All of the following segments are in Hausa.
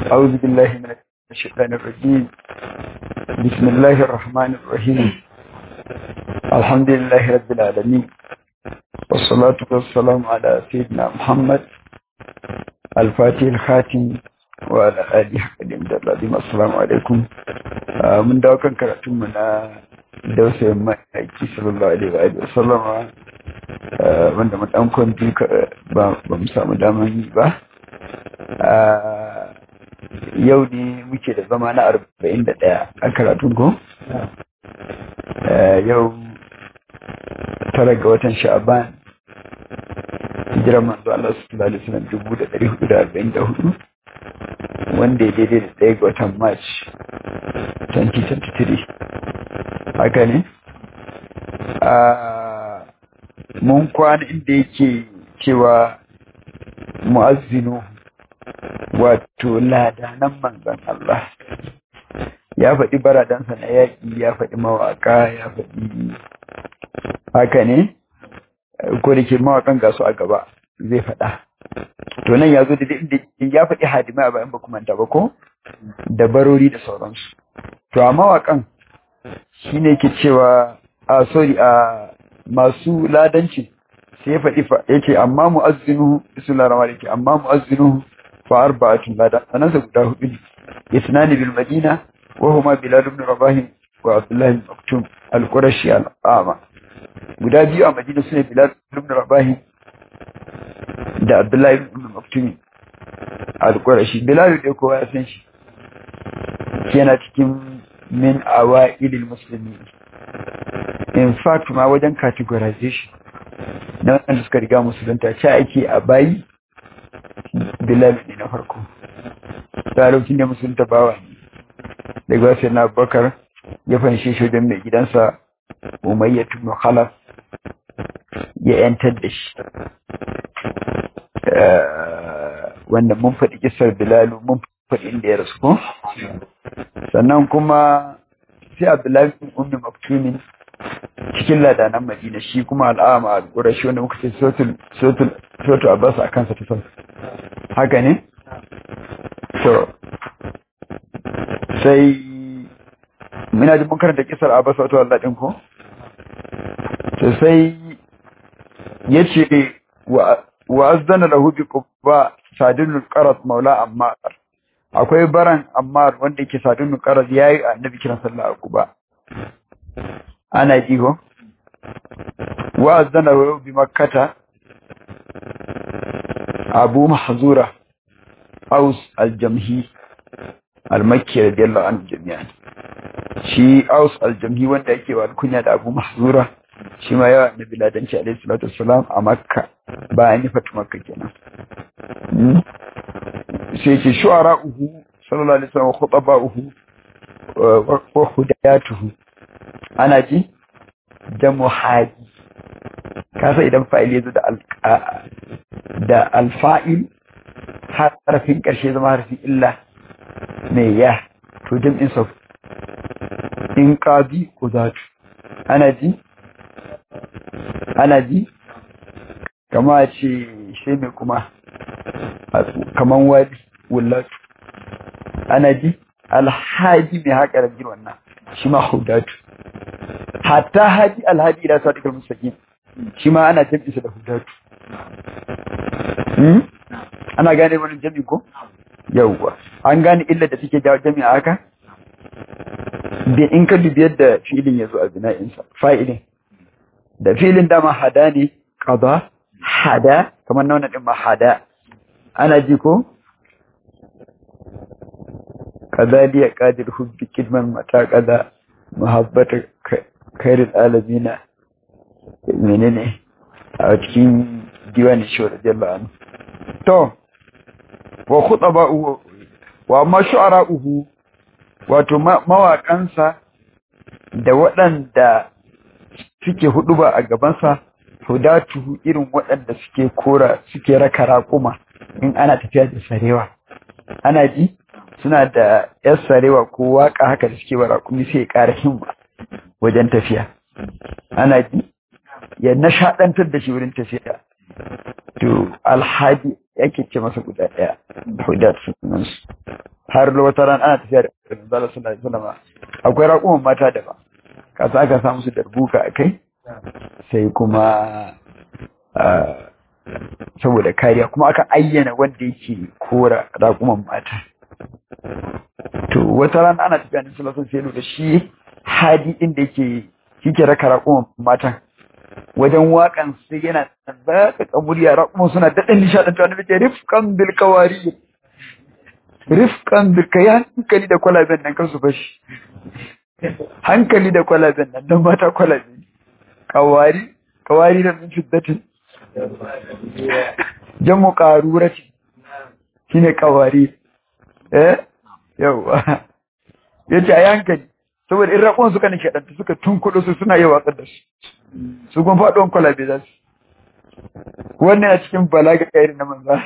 أعوذ بالله من الشيطان الرجيم بسم الله الرحمن الرحيم الحمد لله رب العالمين والصلاة والسلام على سيدنا محمد الفاتح الخاتم وعلى آله حقدم العظيم السلام عليكم من دعوة كراتم من دوسة مأيكي صلى الله عليه وآله وسلم wanda mu dan kwanci ba mu samu daman yi ba yau ne muke da zama na arba'in da ɗaya a karatun ko yau tara ga watan sha'aban hijirar manzo Allah sallallahu alaihi wasallam dubu da ɗari hudu da arba'in da hudu wanda ya daidai da ɗaya ga watan march 2023 haka ne mun kwana inda yake cewa mu'azzinu wato ladanan manzan Allah ya faɗi baradansa na yaƙi ya faɗi mawaƙa ya faɗi haka ne ko da ke mawaƙan gasu a gaba zai faɗa to nan ya zo da inda ya faɗi hadimai a bayan ba kuma ba ko da barori da sauransu to a mawaƙan shine ke cewa a sorry a masu ladanci sai ya faɗi ya ce amma mu'azzinu bismillahir rahmanir rahim amma mu'azzinu fa arba'atun lada sanansa guda hudu ne isnani bil madina wa huma bilal ibn rabah wa abdullah ibn maktum al-qurashi al-ama guda biyu a madina sune bilal ibn rabah da abdullah ibn maktum al-qurashi bilal da kowa ya san shi yana cikin min awailil muslimin in fact ma wajen categorization na wanda suka riga musulunta ce ake a bayi bilal ne na farko lokacin da musulunta bawa ne daga wasu na bakar ya fanshe shi wajen mai gidansa umayya tunu khalaf ya yantar da shi wanda mun faɗi kisar bilalu mun faɗi inda ya rasu ko sannan kuma sai abdullahi bin ummi maktumin cikin ladanan madina shi kuma al'ama al-qurashi wanda muka ce sotul sotul sotul abbas a kansa ta haka ne to sai muna ji mun karanta kisar abbas wato Allah din ko to sai yace wa wa azdana lahu bi qubba sadinul qaras maula ammar akwai baran ammar wanda yake sadinul qaras yayi annabi kiran sallallahu alaihi wasallam ana ji ko wa azdana lahu bi makkata abu mahzura aus al-jamhi al-makki radiyallahu anhu jami'an shi aus al-jamhi wanda yake wa kunya da abu mahzura shi ma yawa na biladanci alaihi salatu wassalam a makka bayan ya fatu makka kenan sai ce shu'ara'uhu sallallahu alaihi wasallam khutaba'uhu wa hudayatuhu ana ji da muhaji kasa idan fa'il ya zo da da alfa'il harafin ƙarshe zama harafin illa mai ya to jam'in sa in ƙabi ko zatu ana ji ana ji kama ce shi mai kuma kaman wadi wullatu ana ji alhaji mai haƙa rabin wannan shi ma hudatu hatta haji alhaji ila sadiqal mustaqim shi ma ana jam'insa da hudatu ana gane wani jami ko yawwa an gane illa da take jawo jami haka da in ka dubi yadda filin ya zo a bina'insa fa'ilin da filin dama hada ne qada hada kamar nauna din ma hada ana ji ko kazaliya qadir hubbi kidman mata kaza muhabbata khairul alamina menene a cikin diwanin shi radiyallahu anhu to wa khutaba'uhu wa amma shu'ara'uhu wato mawaƙansa da waɗanda suke huduba a gabansa hudatuhu irin waɗanda suke kora suke raka raƙuma in ana tafiya da sarewa ana ji suna da yar sarewa ko waƙa haka da suke wa raƙumi sai ya ƙara himma wajen tafiya ana ji ya nishaɗantar da shi wurin tafiya to alhaji yake ce masa guda ɗaya hudat sunansu har wata ran ana tafiya da manzala sallallahu alaihi wasallam akwai raƙuman mata da ba kasa aka samu su darbuka a kai sai kuma saboda kariya kuma aka ayyana wanda yake kora raƙuman mata to wata ran ana tafiya da sallallahu alaihi wasallam sai da shi hadi din da yake yake raka raƙuman matan wajen waƙan sai yana baka kamuriya raƙuman suna daɗin nishaɗin tuwa na bice rifkan bil kawari rifkan bil kai hankali da kwalaben nan kan su bashi hankali da kwalaben nan don mata kwalabe kawari kawari da min fiddatin jamu ƙarurati shine kawari eh yawa yace a hankali saboda in raƙon suka nake ɗanta suka tunkuɗo su suna yi watsar da su su kuma faɗuwan kwalabe za su wannan a cikin balaga irin na manza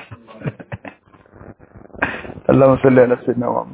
Allah musalli ala sayyidina Muhammad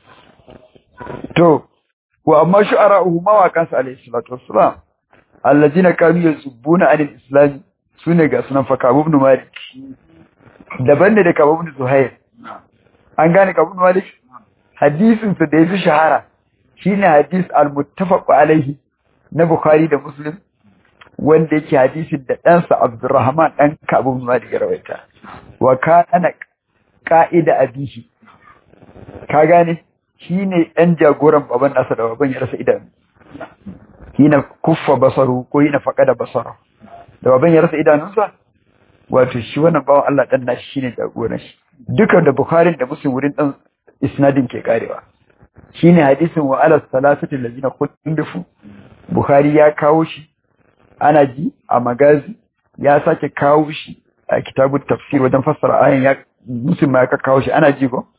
to wa amma shu'ara'uhu mawaƙan sa alayhi salatu wassalam allazina kanu yasubbuna anil islam sune ga sunan fa Kabu ibn Malik daban ne da Kabu ibn Zuhair an gane Kabu ibn Malik hadisin sa da yafi shahara shine hadis al-muttafaq alayhi na Bukhari da Muslim wanda yake hadisin da ɗansa Abdurrahman ɗan Kabu ibn Malik ya rawaita wa kana qa'ida abihi ka gane shine ɗan jagoran baban nasa da baban ya rasa idanu hina kuffa basaru ko hina faqada basara da baban ya rasa idanunsa wato shi wannan bawan Allah dan nashi shine jagoran shi dukan da Bukhari da Muslim wurin dan isnadin ke karewa shine hadisin wa ala salasati allazina kullifu Bukhari ya kawo shi ana ji a magazi ya sake kawo shi a kitabut tafsir wajen fassara ayan ya Muslim ma ya kawo shi ana ji ko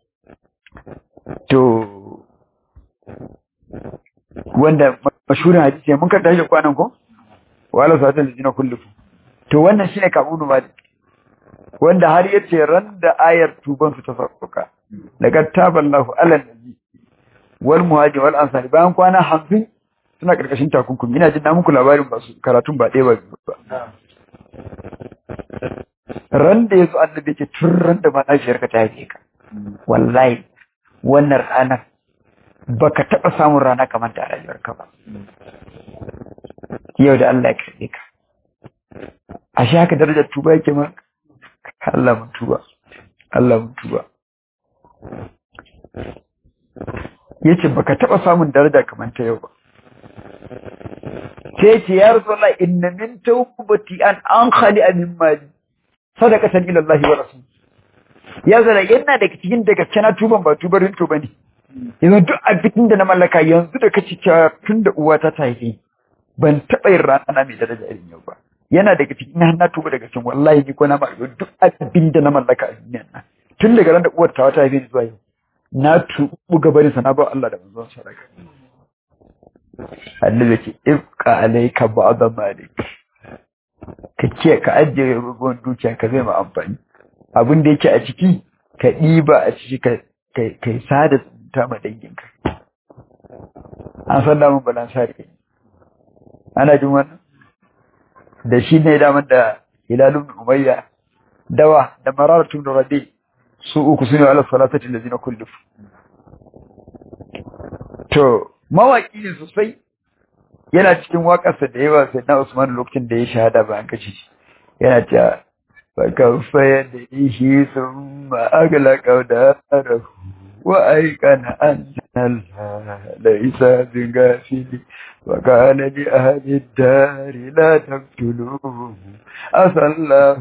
to wanda mashhurin hadisi mun karanta shi kwanan ko wala sa'atan lijina kullufu to wannan shine kabunu malik wanda har yace ran da ayar tuban su ta sauka daga taballahu ala nabi wal muhajir wal ansari bayan kwana 50 suna karkashin takunkumi ina jin na muku labarin ba su karatun ba ɗaya ba ran da yazo annabi ce tun ran da mahaifiyar ka ta haife ka wallahi wannan ranar baka taɓa samun rana kamar ta rayuwarka ba yau da Allah ya karɓe ka a shi haka darajar tuba yake ma Allah mun tuba Allah mun tuba yace baka taɓa samun daraja kamar ta yau ba sai ce ya rasulullah inna min tawbati an an khali min mali sadaqatan ila Allah wa rasul ya zara yana daga cikin daga cana tuban ba tubarin tuba ne yanzu duk abin da na mallaka yanzu da kaci cewa tun da uwata ta haife ban taɓa yin rana mai daraja irin yau ba yana daga cikin har na tuba daga cikin wallahi ni ko na ma duk abin da na mallaka a duniyan nan tun daga ran da uwar ta ta haife ni zuwa yau na tubu gabanin sa na ba Allah da manzon sadaka Allah yake ifqa alayka ba'd malik ka ce ka ajiye rubuwan dukiya ka zai ma amfani abin da yake a ciki ka ɗiba a ciki ka kai sada ta ma danginka an san damun balan sare ana jin wannan da shi ne daman da hilalun umayya dawa da mararatun da rabi su uku su ne ala salatati da zina kulluf to mawaki ne sosai yana cikin waƙarsa da yawa sai na usman lokacin da ya shahada bayan kace shi yana cewa فكف يديه ثم أغلق داره وأيقن أن الله ليس بغافل وقال لأهل الدار لا تقتلوه عسى الله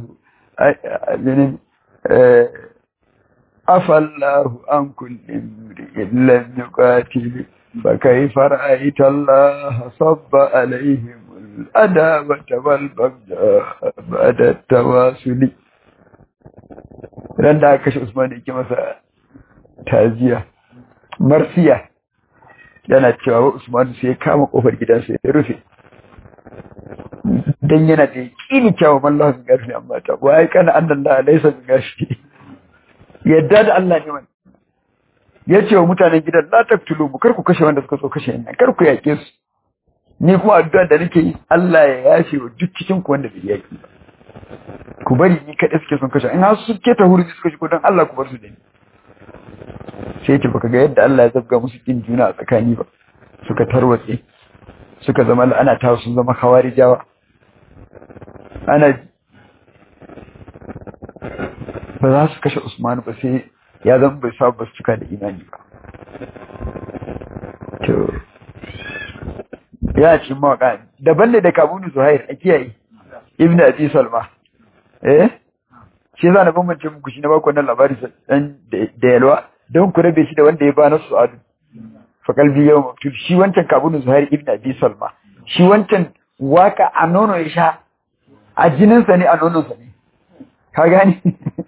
عفى الله عن كل امرئ لم يقاتل فكيف رأيت الله صب عليهم الأدابة والبغضاء بعد التواصل ran da aka kashe Usman yake masa taziya marsiya yana cewa Usman sai ya kama kofar gidansa ya rufe dan yana da yakini cewa Allah sun gashi amma ta wai kana annallahi laysa bi gashi yadda da Allah ne wannan yace wa mutanen gidan la taktulu mu kar ku kashe wanda suka so kashe ina kar ku yake su ni kuma addu'a da nake yi Allah ya yashe wa duk cikin ku wanda bai yaki ba ku bari ni kaɗai suke son kashe in har su ke ta hurji suka shigo don Allah ku bar su da ni sai ce baka ga yadda Allah ya zabga musu kin juna a tsakani ba suka tarwatse suka zama ana ta sun zama khawarijawa ana ba za su kashe Usman ba sai ya zama bai sa ba su cika da imani ba to ya ci mawaka daban ne da kabunu zuhair a kiyaye ibn abi salma eh shi za na bambance muku shi na baku wannan labari dan da yalwa don ku rabe shi da wanda ya ba na su'adu fa kalbi yau maktul shi wancan kabunu zuhair ibn abi salma shi wancan waka a nono ya sha a jininsa ne a nononsa ne ka gani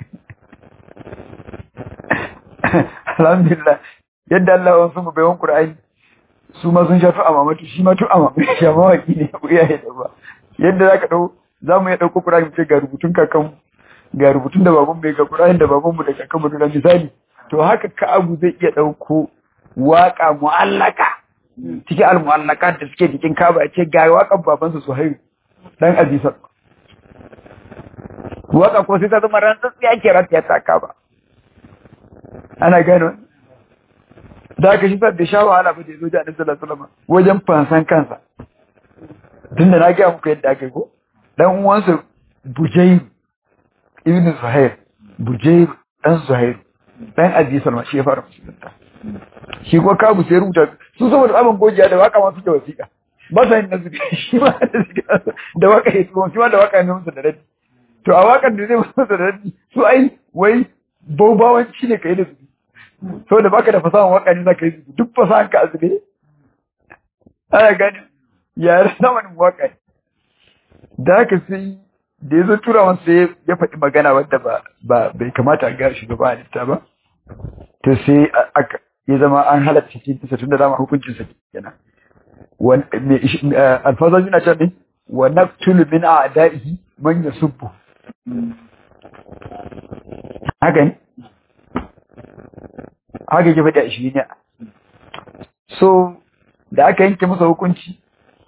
alhamdulillah yadda Allah wasu mu bayan Qur'ani su ma sun sha tu amamatu shi ma tu amamatu shi ma waki ne ku iyaye da ba yadda zaka dau zamu ya dauko Qur'ani ce ga rubutun kakan ga rubutun da baban bai ga Qur'ani da baban mu da kakan mu da misali to haka ka abu zai iya dauko waka mu'allaka cikin al-mu'allakat da suke cikin Kaaba ce ga wakan babansa Suhairu dan Abisar waka ko sai ta zama rantsatsiya ke rantsa ta Kaaba ana gano da aka shi sa bai sha wahala ba da ya zo da annabi sallallahu alaihi wasallam wajen fansan kansa tunda na ga muku yadda aka yi ko dan uwansa Bujayr ibn Zuhair Bujayr dan Zuhair dan Abi Salma shi ya fara musulunta shi ko kabu sai rubuta su saboda tsaban gojiya da waka ma suke wasiƙa ba sa yin nasu shi ma da suke da waka ya tuwon shi ma da waka ne musu da raddi to a wakan da zai musu da raddi su ai wai baubawanci ne ka yi da su saboda baka da fasahan waka ne za ka yi su duk fasahan ka azube ana gani yare zamanin waka da haka sai da ya zo tura wasu ya faɗi magana wadda ba bai kamata a gaya shugaba halitta ba to sai aka ya zama an halatta cikin tisa tun da dama hukuncin sa kenan alfazan yana can ne wa naqtulu min a'da'ihi man yasubbu haka ne haka ke faɗi a shi ne so da aka yanke masa hukunci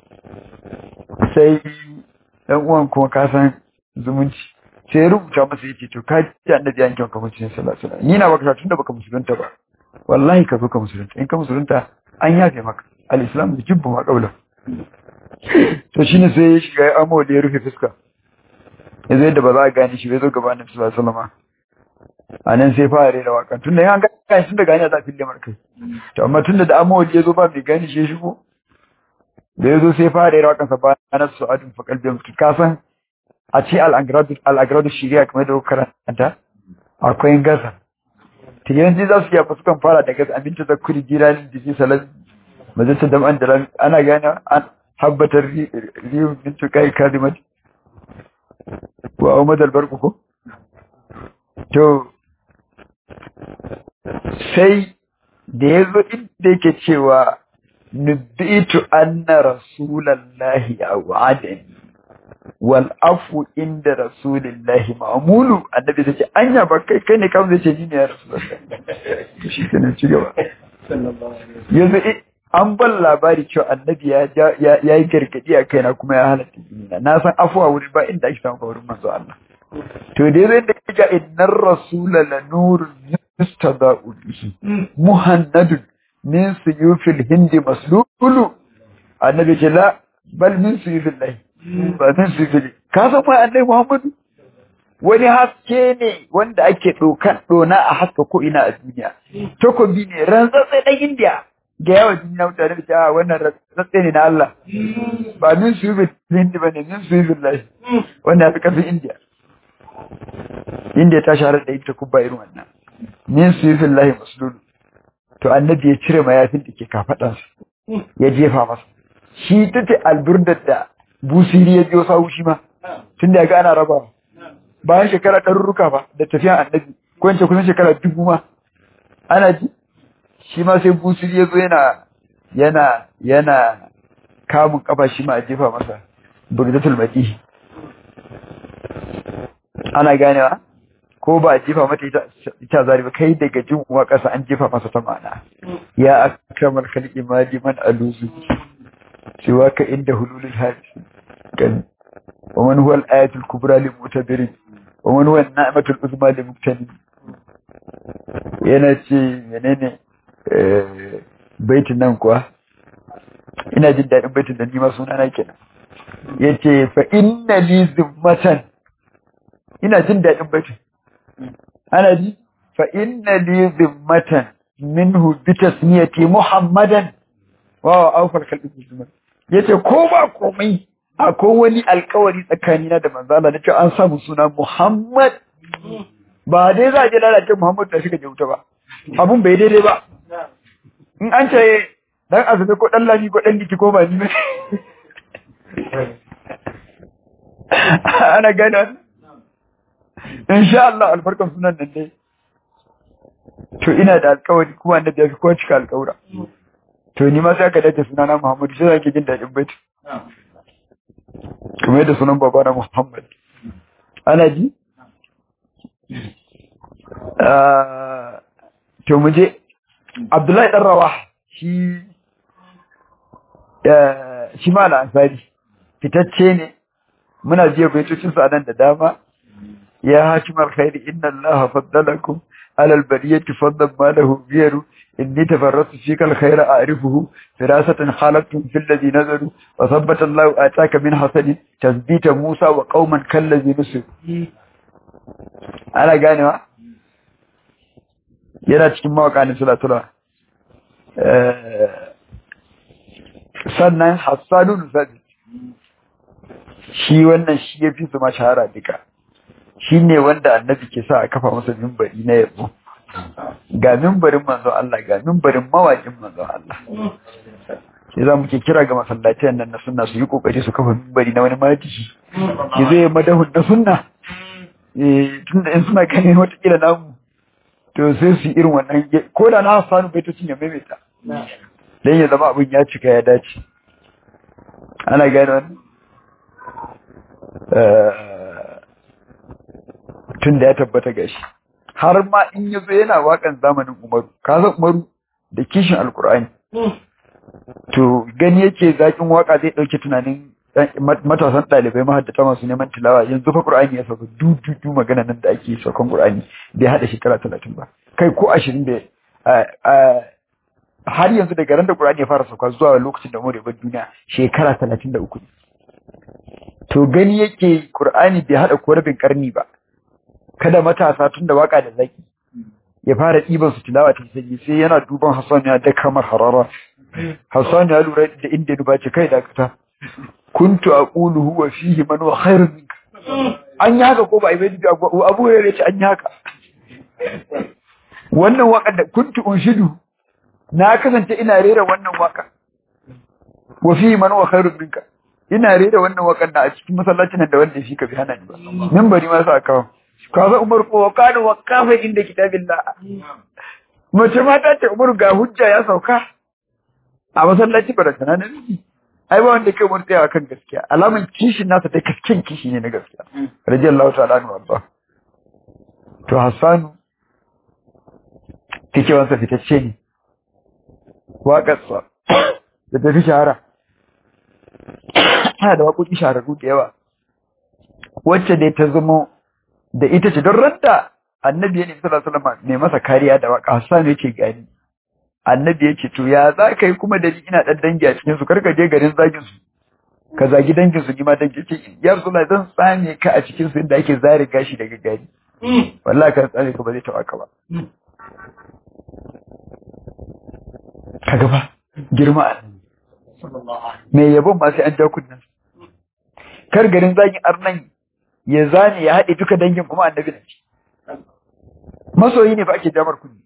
sai ɗan uwan kuma ka san zumunci sai ya rubuta masa yace to ka ji annabi yanke maka hukuncin sallallahu alaihi wasallam ni na baka tunda baka musulunta ba wallahi ka zo ka musulunta in ka musulunta an yafe maka al-islam da jibbu ma qabla to shine sai ya shiga ya amo da ya rufe fuska ya zai da ba za a gane shi bai zo gaba annabi sallallahu alaihi wasallam a nan sai fara rera waka tun da yan gane tun da gane za a fille markai to amma tun da da amo ya zo ba mai gane shi shigo da ya zo sai fara rera wakansa ba na su'adun fa kalbi mutu ka san a ce al'agradu shiriya kamar da karanta akwai gasa tiyanci za su iya fuskan fara da gasa abinci da kuri jiranin jiki salat majalta da an da ana gane an habbatar riyun bintu kai kazimat wa umar albarku ko to sai da ya zo inda yake cewa nubitu anna rasulallahi a wa'adani wal afu inda rasulillahi ma'mulu annabi sai ce anya ba kai kai ne kawai zai ce ni ne ya rasulullahi shi kenan ci gaba yanzu an ban labari cewa annabi ya ya yi gargadi a kaina kuma ya halatta jinina na san afuwa wuri ba inda ake samu wurin manzo Allah to dai zai da kaga innar rasula la nurun yustada'u bihi muhannadun min suyufil hindi maslulu annabi ce la bal min suyufil lahi ba zan su fili ka san mai annai muhammadu wani haske ne wanda ake ɗokan ɗona a haska ko ina a duniya takobi ne rantsatse ɗan indiya ga yawa jini na mutane da cewa wannan rantsatse ne na Allah ba min su yi hindi ba ne min su yi lahi wanda ya fi ƙarfin indiya indiya ta shahara da ita kubba irin wannan min su yi lahi masululu to annabi ya cire mayafin da ke kafaɗansa ya jefa masa shi ta ce alburdar da busiri ya biyo sawu shi ma tun da ya ga ana raba bayan shekara ɗarurruka ba da tafiyan annabi ko yance kusan shekara dubu ma ana ji shi ma sai busiri ya zo yana yana yana kamun kafa shi ma a jefa masa burdatul maqi ana ganewa ko ba a jefa mata ita ita zari ba kai daga jin uwa ƙasa an jefa masa ta ma'ana ya akramal khalqi mali man aluzu سواك عند هلول الهاجس كان ومن هو الآية الكبرى لمعتبر ومن هو النعمة العظمى لمقتنم yana ce menene baitin nan kuwa ina jin daɗin baitin da nima suna na kenan ya ce fa inna li zimmatan ina jin daɗin baitin ana ji fa inna li zimmatan minhu bi tasmiyati muhammadan wa awfal kalbi musliman yace ko ba komai akwai wani alkawari tsakanina da manzala na ce an samu suna muhammad ba dai za a je lalace muhammad da shiga jauta ba abun bai daidai ba in an ce dan azumi ko dan lami ko dan diki ko ba ni ba ana gane insha Allah albarkan sunan nan dai to ina da alkawari kuma annabi ya fi kowa cika alkawura to ni ma sai aka dace sunana Muhammadu sai zaki jin daɗin baiti kuma yadda sunan baba na Muhammad ana ji to mu je Abdullahi dan Rawah shi shi ma ansari fitacce ne muna jiya baitocin sa nan da dama ya hakimar khairi inna allaha faddalakum ala albariyati fadlan ma lahu biyaru inni tafarrasu fika alkhayra a'rifuhu firasatan khalaqtum fil ladhi nazaru wa thabbata allahu ataka min hasadin tasbita musa wa qauman kallazi nusu ana ganewa yana cikin mawakanin sulatula sannan hassanun sadi shi wannan shi ya fi su ma shahara duka shi ne wanda annabi ke sa a kafa masa mimbari na yabo ga mimbarin manzon Allah ga mimbarin mawaƙin manzon Allah sai za mu ke kira ga masallacin nan na sunna su yi kokari su kafa mimbari na wani matishi ki zai madahun na sunna tunda in suna ganin watakila namu to sai su yi irin wannan ko da na hassanu baitocin ya maimaita don ya zama abin ya cika ya dace ana gane wani tun da ya tabbata gashi har ma in ya zo yana wakan zamanin umaru ka san umaru da kishin alkur'ani to gani yake zakin waka zai dauke tunanin matasan ɗalibai mahaddata masu neman tilawa yanzu fa qur'ani ya sauka dudu magana nan da ake saukan qur'ani bai hada shekara talatin ba kai ko ashirin da har yanzu daga ran da qur'ani ya fara sauka zuwa lokacin da umar ya bar duniya shekara talatin da uku to gani yake qur'ani bai hada ko rabin karni ba kada matasa tun da waka da zaki ya fara ɗiban su tilawa ta sanyi sai yana duban Hassan ya da kamar harara Hassan ya lura da inda ni bace kai dakata kuntu aqulu huwa fihi man wa khairun minka an yi haka ko ba ai bai Abu Hurairah ce an yi haka wannan waka da kuntu unshidu na kasance ina rera wannan waka wa fihi man wa khairun minka ina rera wannan wakan da a cikin masallacin da wanda shi ka bi hana ni ba minbari ma sa kawo kaza Umar ko kana waqafa inda kitabillah mace mata ce Umar ga hujja ya sauka a masallaci ba da tunanin ai ba wanda kai Umar tsaya kan gaskiya alaman kishin nasa ta kaskin kishi ne na gaskiya radiyallahu ta'ala anhu Allah to Hassan take wansa fitacce ne waƙarsa da ta fi shahara ana da waƙoƙi shahararru da yawa wacce dai ta zama da ita ce don ranta annabi ya nemi sallallahu alaihi wasallam mai masa kariya da waka Hassan yake gani annabi yake to ya za ka yi kuma da ni ina dan dangi a cikin su karka je garin zagin su ka zagi dangin su ni ma dangi ce ya Rasulullah zan tsame ka a cikin su inda ake zare gashi daga gari wallahi ka tsame ka ba zai taɓa ka ba kaga ba girma mai yabon ma sai an ja kunnan kar garin zagin arnan ya zane ya haɗe duka dangin kuma annabi ne masoyi ne ba ake jamar kunni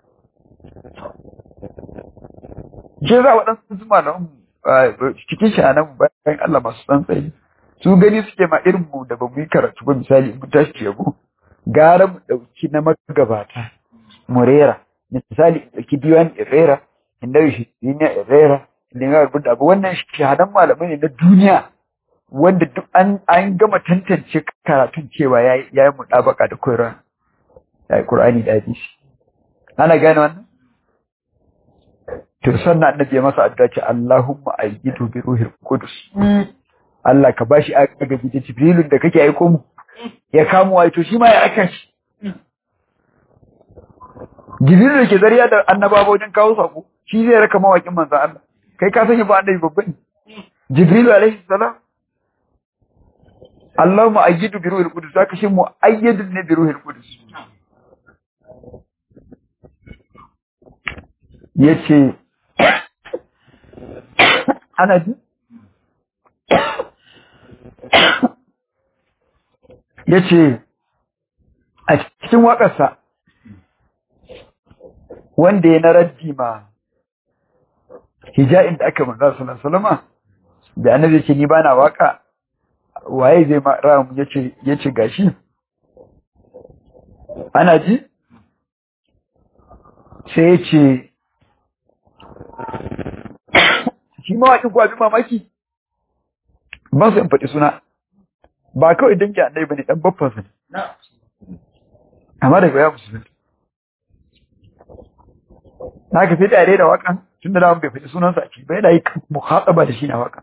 ke za waɗansu zuma na cikin shi a nan bayan Allah masu tsantsayi su gani suke ma irin mu da ba mu yi karatu ba misali mu tashi yabo gara mu ɗauki na magabata mu rera misali ɗauki diwan irera inda shi ne irera inda ya rubuta abu wannan shahadan malamai ne na duniya wanda duk an an gama tantance karatun cewa ya yi mutabaka da Qur'an da Qur'ani da hadisi ana gane wannan to sannan annabi ya masa addu'a ce Allahumma ayyidu bi ruhil qudus Allah ka bashi agaji da Jibrilun da kake aiko mu ya kamo wai to shi ma ya aka shi jibril da ke zariya da annabawa wajen kawo sako shi zai raka mawakin manzo Allah kai ka sani ba annabi babba ne jibril alaihi salam Allahumma ayyidu bi ruhil qudus zaka shi mu ayyidun ne bi ruhil qudus yace ana ji yace a cikin waƙarsa wanda ya na raddi ma hija'in da aka manzo sallallahu alaihi da annabi yace ni bana waka waye zai ma ramu yace yace gashi ana ji sai yace shi mawaƙin ko abin mamaki ba su in faɗi suna ba kawai dangi annabi bane dan babban sa amma daga ya musulunta na ka sai da da wakan tun da bai faɗi sunansa a ciki bai da yi muhataba da shi na wakan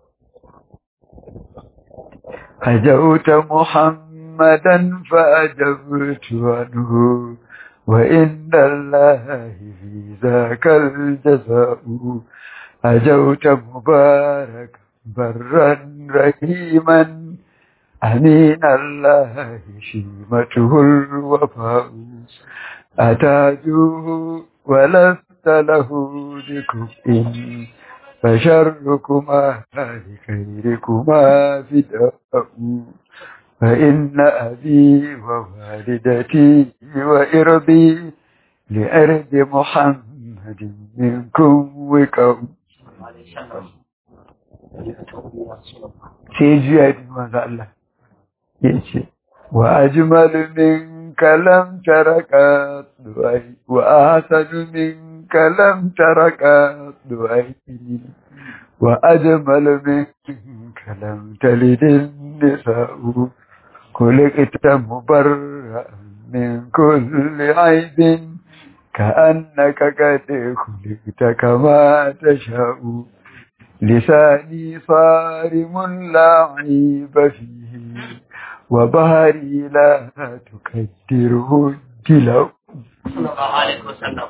hajauta muhammadan fa ajabtu anhu wa inna allahi fi zakal jaza'u hajauta mubarak barran rahiman أمين الله شيمته الوفاء أتاجوه ولست له بكفء فشركما لخيركما فداء فإن أبي ووالدتي وإرضي لأرض محمد منكم وكم sai juya ya dubi manzo Allah ya ce wa ajmalu minka lam taraka duai wa ahsanu minka lam taraka duai wa ajmalu minka lam talid nisa'u kulikta mubarra min kulli aibin كأنك قد خلقت كما تشاء لساني صارم لا عيب فيه وبهري لا تكدره الجلو صلى الله عليه وسلم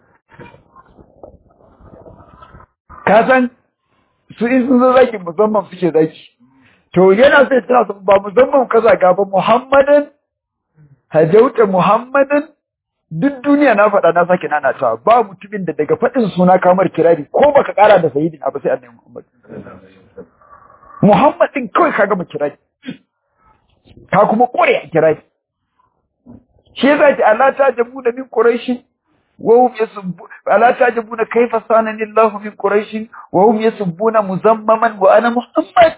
kasan su in sun zo zaki musamman suke zaki to yana sai suna son ba musamman kaza ga ba muhammadin hajauta muhammadin duk duniya na faɗa na sake nana ta ba mutumin da daga faɗin suna kamar kirari ko baka ƙara da sayyidin abu sai annabi muhammad muhammad din kawai ka gama kirari ka kuma kore a kirari shi yasa ki Allah ta jabu da min quraishi wa hum yasubbu Allah ta jabu da kaifa sanani Allah min quraishi wa hum yasubbuna muzammaman wa ana muhammad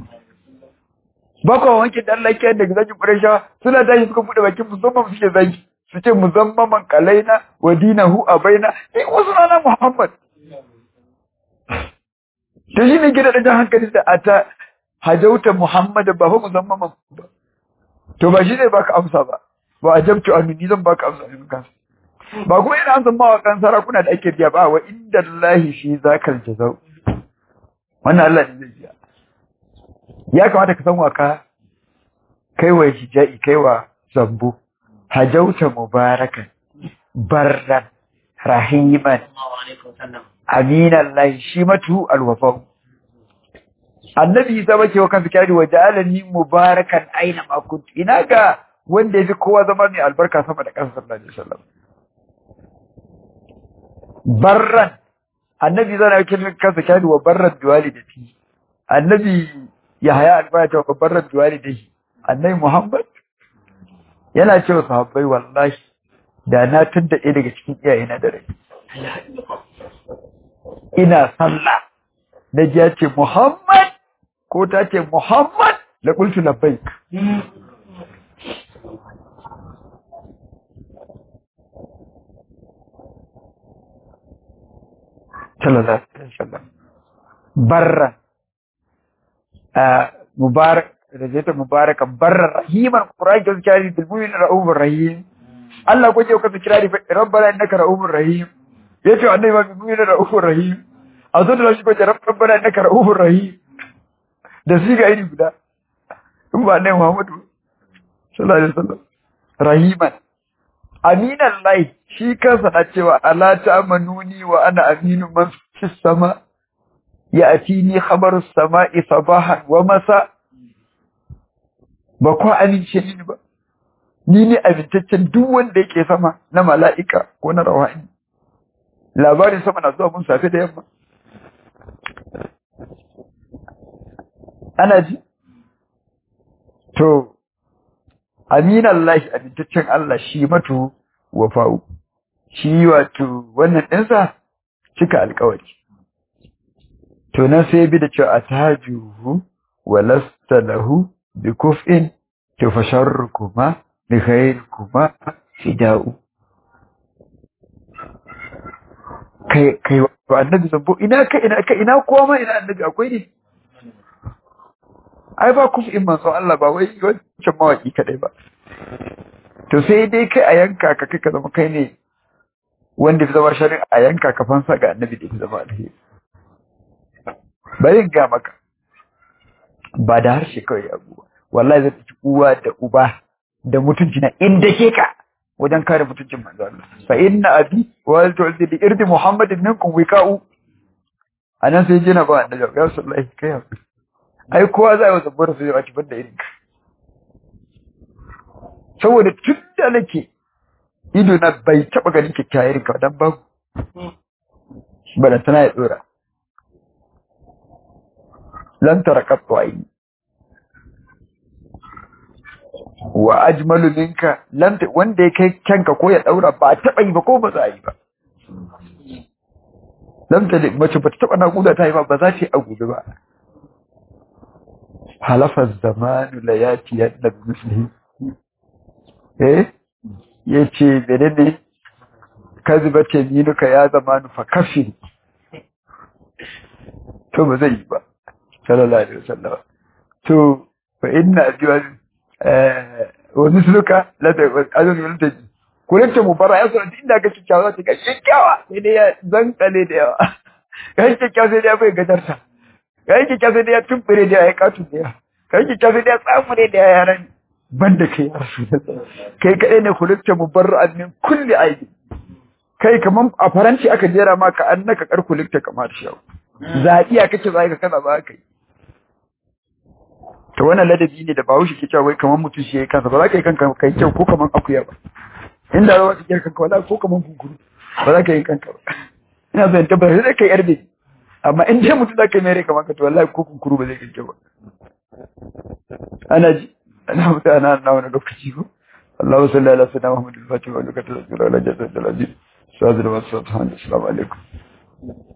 bako wanke da Allah ke daga zakin quraisha suna tashi suka bude bakin musamman suke zaki su ce muzammaman kalaina wa dinahu abaina eh wasu na muhammad to shi ne gida da jan hankali da ata hajauta muhammad ba fa muzammaman ba to ba shi ne baka amsa ba ba ajabtu annu ni zan baka amsa ne kansa ba kuma ina amsa mawaƙan sarakuna da ake biya ba wa inda Allahi shi zakal jazau wannan Allah ne zai biya ya kamata ka san waka kai wa hija'i kai wa zambo hajauta mubarakan barran rahiman صلى الله عليه وسلم aminan lahi shi matu alwafau annabi isa bace wa kansa kyari wa ja'alani mubarakan aina ma kuntu ina ga wanda yafi kowa zama mai albarka sama da kansa sallallahu alaihi wasallam barran annabi zana yake kansa kyari wa barran biwalidati annabi yahaya albaya wa barran biwalidati annabi muhammad yana cewa sahabbai wallahi da na tunda ɗaya daga cikin iyayena da rai ina sallah na ji ya ce Muhammad ko ta ce Muhammad la qultu labbaik sallallahu alaihi wasallam barra mubarak rajata mubarakan barra rahiman qur'an ke kirari bil mu'min ra'ufur rahim Allah ko je ka kirari rabbana innaka ra'ufur rahim yace annabi ma bil mu'min ra'ufur rahim a zo da shi ko rabbana innaka ra'ufur rahim da shi ga iri guda in ba annabi Muhammadu sallallahu alaihi wasallam rahiman aminan lahi shi kansa na cewa ala ta'manuni wa ana aminu man fi sama ya atini khabaru sama'i sabahan wa masa ba ko amince ni ba ni ne amintaccen duk wanda yake sama na mala'ika ko na rawani labarin sama na zuwa mun safe da yamma ana ji to aminan lahi amintaccen Allah shi matu wafa'u shi wato wannan ɗinsa cika alkawari to nan sai bi da cewa atajuhu wa lasta lahu bi kuf'in to fa sharrukuma bi khairikuma fida'u kai kai wa annabi zambo ina kai ina kai ina kowa ma ina annabi akwai ne ai ba kuf'in manzo Allah ba wai wancan mawaki kadai ba to sai dai kai a yanka ka kai ka zama kai ne wanda fi zama sharin a yanka ka fansa ga annabi da fi zama alheri bari in ga maka ba da harshe kawai abu wallahi zai ci uwa da uba da mutunci na inda ke ka wajen kare mutuncin manzo Allah fa inna abi wa tu'ti li irdi muhammadin minkum wiqa'u anan sai jina ba annabi ya sallallahu kai hakuri ai kowa za a yi zabbar su a cikin da irin ka saboda tun da nake ido na bai taba ganin kyakkyawa irin ka dan babu bada tana ya dora lan tarakattu aini wa ajmalu minka lan wanda ya kai kyanka ko ya daura ba taba yi ba ko ba za a yi ba lam ta mace ba ta taba naƙuda ta yi ba ba za ta yi a gobe ba halafa zamanu la yati yadda mislihi eh yace menene kaziba ce minuka ya zamanu fa kafin to ba zai yi ba sallallahu alaihi wasallam to fa inna ajwa eh wa misluka la ta azun wal ta kullum mu bara ya sanar inda ga kikkiawa ta ga kikkiawa sai dai ya zankale da yawa ga kikkiawa sai dai ya bai gadarta ga kikkiawa sai dai ya tumfure da ya katu da yawa ga kikkiawa sai dai ya tsamure da yaran banda kai ya rasu kai kadai ne kullum mu bara min kulli aibi kai kaman a faranci aka jera maka annaka kar kulikta kamar shawo zaɓiya kake za ka kaza ba kai to wannan ladabi ne da bahaushe ke cewa wai kaman mutum shi yayi kansa ba za ka yi kanka kai kyau ko kaman akuya ba inda za ka yi kanka wala ko kaman kunkuru ba za ka yi kanka ba ina zan tabbata sai kai yarbe amma in dai mutum za ka yi mere kaman ka to wallahi ko kunkuru ba zai kai kyau ba ana ji ana mutu ana na wani lokaci ko اللهم صل على سيدنا محمد الفاتح ولك تذكر على جسد العزيز سادر والسلام عليكم